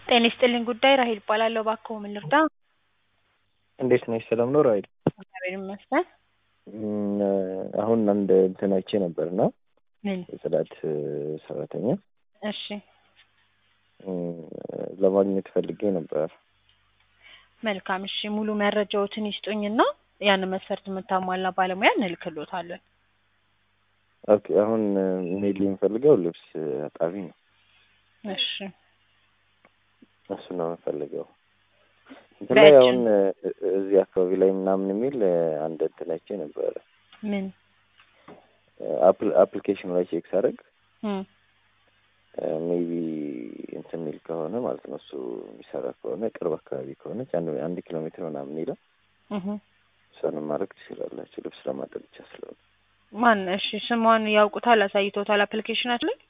ጤና ይስጥልኝ ጉዳይ ራሄል እባላለሁ። እባክዎ ምን ልርዳ? እንዴት ነሽ? ሰላም ነው ራሄል? እግዚአብሔር ይመስገን። እም፣ አሁን አንድ እንትን አይቼ ነበር እና ምን? የጽዳት ሰራተኛ እሺ እም፣ ለማግኘት ፈልጌ ነበር። መልካም። እሺ ሙሉ መረጃዎትን ይስጡኝና ያንን መስፈርት የምታሟላ ባለሙያ እንልክሎታለን። ኦኬ፣ አሁን ሜል የምፈልገው ልብስ አጣቢ ነው። እሺ እሱ ነው የምፈልገው። እንትን ላይ በእጅ- አሁን እ- እዚህ አካባቢ ላይ ምናምን የሚል አንድ እንትን አይቼ ነበረ። ምን? አፕል አፕሊኬሽኑ ላይ ቼክ ሳደርግ እም፣ ሜቢ እንትን የሚል ከሆነ ማለት ነው እሱ የሚሰራ ከሆነ ቅርብ አካባቢ ከሆነች አንድ አንድ ኪሎ ሜትር ምናምን የሚለው እህ እሷንም ማድረግ ትችላላችሁ። ልብስ ለማጠብ ብቻ ስለሆነ ማን? እሺ ስሟን ያውቁታል? አሳይቶታል? አፕሊኬሽናችን ላይ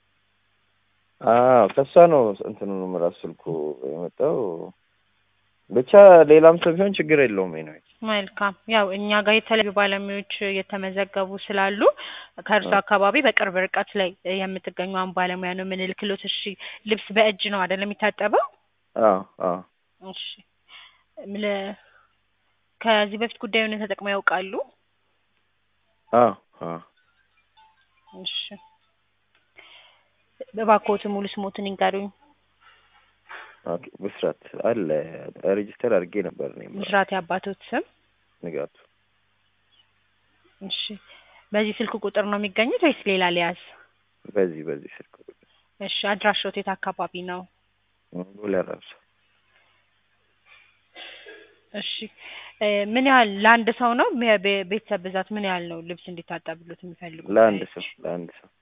አዎ ከእሷ ነው እንትኑንም ራሱ ስልኩ የመጣው። ብቻ ሌላም ሰው ቢሆን ችግር የለውም ነው መልካም። ያው እኛ ጋር የተለያዩ ባለሙያዎች የተመዘገቡ ስላሉ ከእርሱ አካባቢ በቅርብ ርቀት ላይ የምትገኘውን ባለሙያ ነው የምንልክሎት። እሺ ልብስ በእጅ ነው አይደለም የሚታጠበው? አዎ አዎ እሺ ለ- ከዚህ በፊት ጉዳዩን ተጠቅመው ያውቃሉ? አዎ አዎ እሺ እባክዎት ሙሉ ስሞትን ይንገሩኝ። ኦኬ ብስራት አለ ሬጂስተር አድርጌ ነበር እኔም ምስራት የአባቶት ስም? ንጋቱ እሺ በዚህ ስልክ ቁጥር ነው የሚገኙት ወይስ ሌላ ሊያዝ? በዚህ በዚህ ስልክ ቁጥር እሺ አድራሻዎት የት አካባቢ ነው? ቦሌ አራብሳ እሺ እ ምን ያህል ለአንድ ሰው ነው? በ- በ- ቤተሰብ ብዛት ምን ያህል ነው ልብስ እንዲታጠብሎት የሚፈልጉት? ለአንድ ሰው ለአንድ ሰው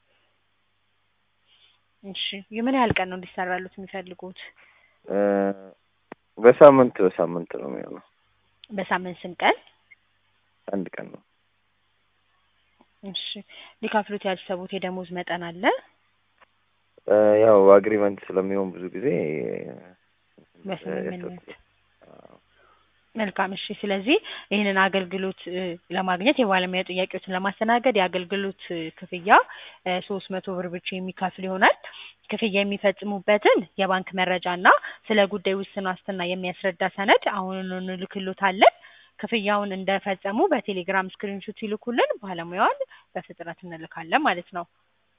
እሺ የምን ያህል ቀን ነው እንዲሰራሉት የሚፈልጉት? እ በሳምንት በሳምንት ነው የሚሆነው። በሳምንት ስንት ቀን? አንድ ቀን ነው። እሺ ሊከፍሉት ያሰቡት የደሞዝ መጠን አለ? እ ያው አግሪመንት ስለሚሆን ብዙ ጊዜ በስምምነት መልካም። እሺ ስለዚህ ይህንን አገልግሎት እ ለማግኘት የባለሙያ ጥያቄዎችን ለማስተናገድ የአገልግሎት እ ክፍያ ሶስት መቶ ብር ብቻ የሚከፍል ይሆናል። ክፍያ የሚፈጽሙበትን የባንክ መረጃ እና ስለ ጉዳዩ ውስን ዋስትና የሚያስረዳ ሰነድ አሁኑኑ እንልክሎታለን። ክፍያውን እንደፈጸሙ በቴሌግራም ስክሪንሾት ይልኩልን፣ ባለሙያዋን በፍጥነት እንልካለን ማለት ነው።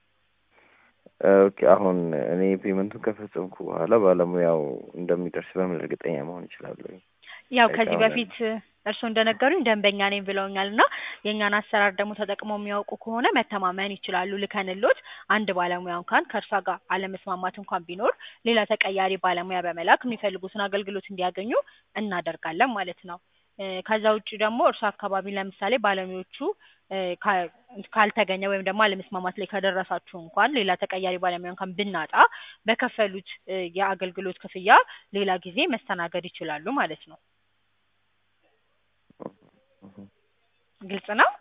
ኦኬ አሁን እኔ ፔመንቱን ከፈጸምኩ በኋላ ባለሙያው እንደሚደርስ በምን እርግጠኛ መሆን እችላለሁ? ያው አይ ከዚህ አሁን በፊት እርስዎ እንደነገሩኝ ደንበኛ ነኝ ብለውኛል እና የእኛን አሰራር ደግሞ ተጠቅመው የሚያውቁ ከሆነ መተማመን ይችላሉ። ልከንሎት አንድ ባለሙያ እንኳን ከእርሷ ጋር አለመስማማት እንኳን ቢኖር ሌላ ተቀያሪ ባለሙያ በመላክ የሚፈልጉትን አገልግሎት እንዲያገኙ እናደርጋለን ማለት ነው። እ ከዛ ውጭ ደግሞ እርሷ አካባቢ ለምሳሌ ባለሙያዎቹ እ ካ- ካልተገኘ ወይም ደግሞ አለመስማማት ላይ ከደረሳችሁ እንኳን ሌላ ተቀያሪ ባለሙያ እንኳን ብናጣ በከፈሉት እ የአገልግሎት ክፍያ ሌላ ጊዜ መስተናገድ ይችላሉ ማለት ነው። ግልጽ ነው።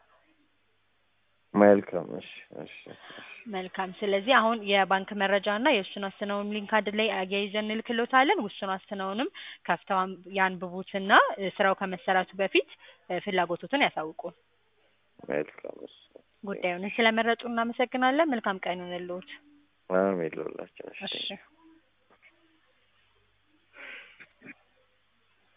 መልካም እሺ እሺ እሺ መልካም። ስለዚህ አሁን የባንክ መረጃ እና የውስን ዋስትናውን ሊንክ አንድ ላይ አያይዘን እንልክሎታለን። ውስን ዋስትናውንም ከፍተው አን- ያንብቡትና እ ስራው ከመሰራቱ በፊት እ ፍላጎቶትን ያሳውቁን። መልካም እሺ ጉዳዩን ስለመረጡ እናመሰግናለን። መልካም ቀን ይሁንልዎት። አሜን ለሁላችን እሺ እሺ